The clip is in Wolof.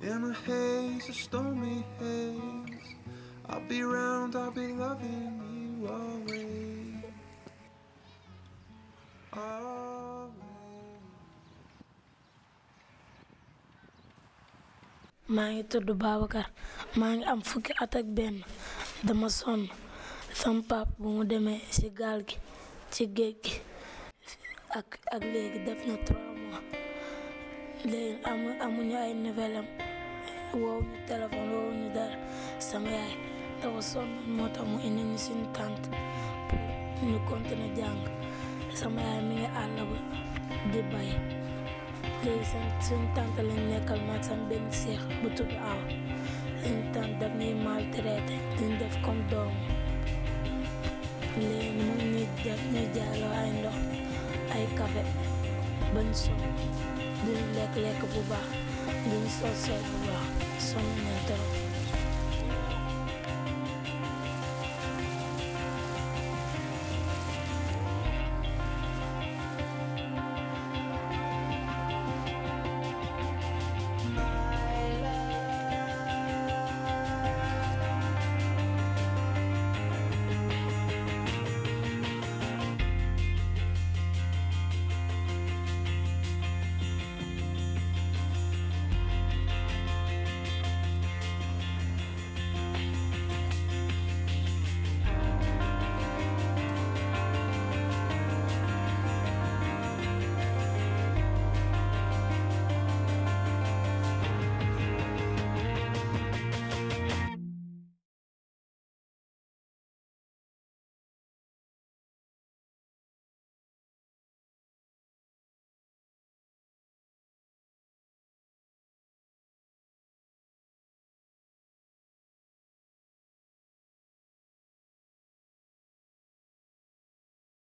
In a haze, a stormy haze. I'll be round, I'll be loving you always. Always. maa ngi tudd Babacar maa ngi am fukki at ak benn dama sonn sama pap bu mu demee ci gaal gi ci géej gi ak ak léegi def na trois mois léegi amu amuñu ay nouvelle am woowu ñu téléphone woowu ñu dara sama yaay dafa sonn moo tax mu indi ñu suñu tante pour ñu continuer jàng sama yaay mi ngi àll ba di bay léegi seen suñu tante lañ nekkal maag sama benn seex bu tudd aw suñu tante daf ñuy maltraité duñ def comme doom léegi mu ñuy def ñuy jaaloo ay ndox ay café bañ sonn duñ lekk lekk bu baax duñ sol sol bu baax sonn nañ trop